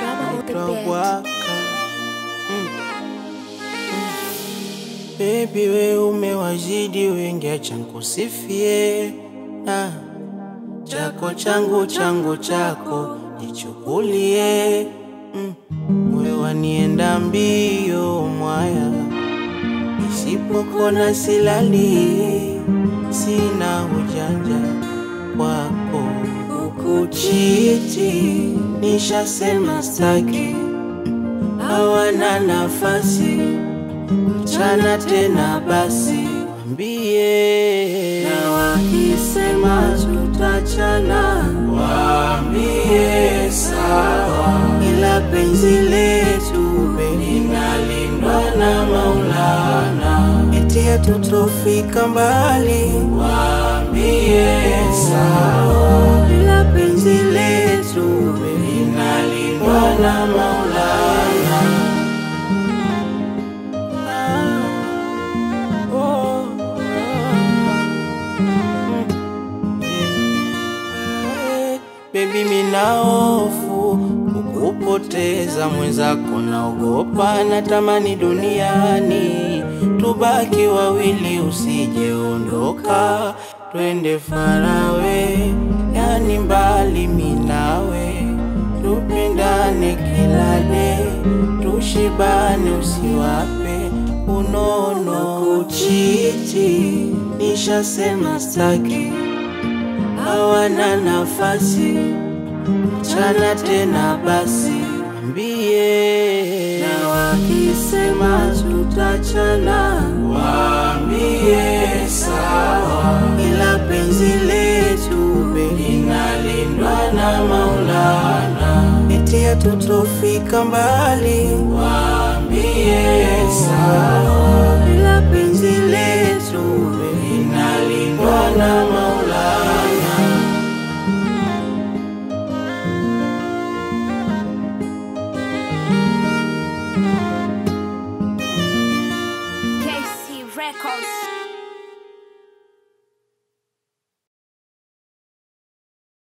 Drama on the naitwa bed. Bwaka. Mm. Mm. Baby we umewazidi wengi, acha nikusifie na chako changu changu chako nichukulie. Mm. Moyo wanienda mbio mwaya, nisipokona silali, sina ujanja wako ukuchiti, nishasema staki, hawana nafasi mchana tena basi wambie, na wakisema tutachana, waambie sawa, ila penzi letu linalindwa na Maulana, eti hatutofika mbali, waambie sawa, ila penzi letu linalindwa na Maulana. Oh, eh, Baby mina hofu kukupoteza mwenzako, naogopa natamani duniani tubaki wawili, usijeondoka twende farawe, yani mbali minawe, tupendane kila de, tushibane, usiwape unono kuchiti, nishasema staki hawana nafasi mchana tena basi wambie, na wakisema tutachana, waambie sawa, ila penzi letu linalindwa na Maulana, eti hatutofika mbali, waambie sawa, ila penzi letu linalindwa na Maulana. KC Records.